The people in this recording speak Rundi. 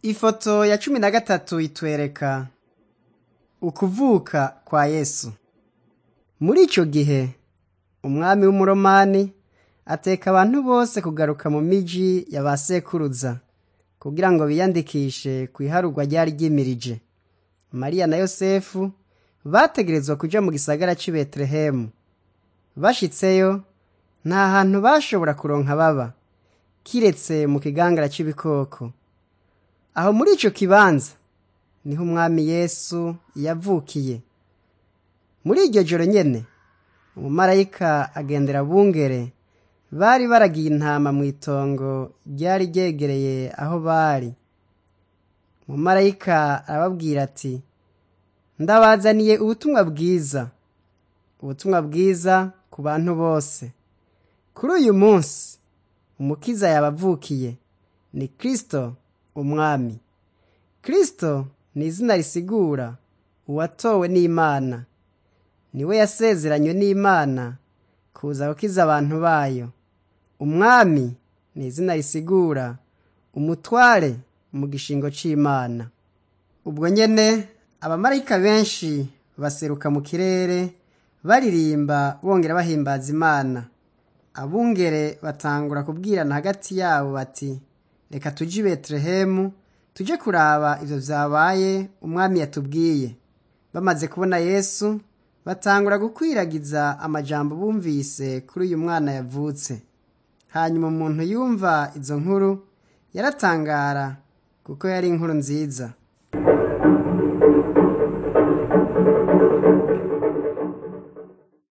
Ifoto ya cumi na gatatu itwereka ukuvuka kwa Yesu. Muri ico gihe, umwami w'umuromani ateka abantu bose kugaruka mu miji ya ba sekuruza kugira ngo biyandikishe kw'iharurwa ryari ryimirije. Mariya na Yosefu bategerezwa kuja mu gisagara c'i Betelehemu. Bashitseyo, nta hantu bashobora kuronka baba, kiretse mu kigangara c'ibikoko. Aho muri ico kibanza niho umwami Yesu yavukiye. Muri iryo joro nyene, umumarayika agendera abungere bari baragiye intama mw'itongo ryari ryegereye aho bari. Umumarayika arababwira ati, ndabazaniye ubutumwa bwiza, ubutumwa bwiza ku bantu bose. Kuri uyu munsi, umukiza yabavukiye, ni Kristo umwami. Kristo ni izina risigura uwatowe n'Imana. Niwe yasezeranywe n'Imana kuza gukiza abantu bayo. Umwami ni izina risigura umutware mu gishingo c'Imana. Ubwo nyene abamarayika benshi baseruka mu kirere baririmba bongera bahimbaza Imana. Abungere batangura kubwirana hagati yabo bati reka tuje i Betelehemu tuje kuraba ivyo vyabaye umwami yatubwiye. Bamaze kubona Yesu batangura gukwiragiza amajambo bumvise kuri uyu mwana yavutse. Hanyuma umuntu yumva izo nkuru yaratangara kuko yari inkuru nziza.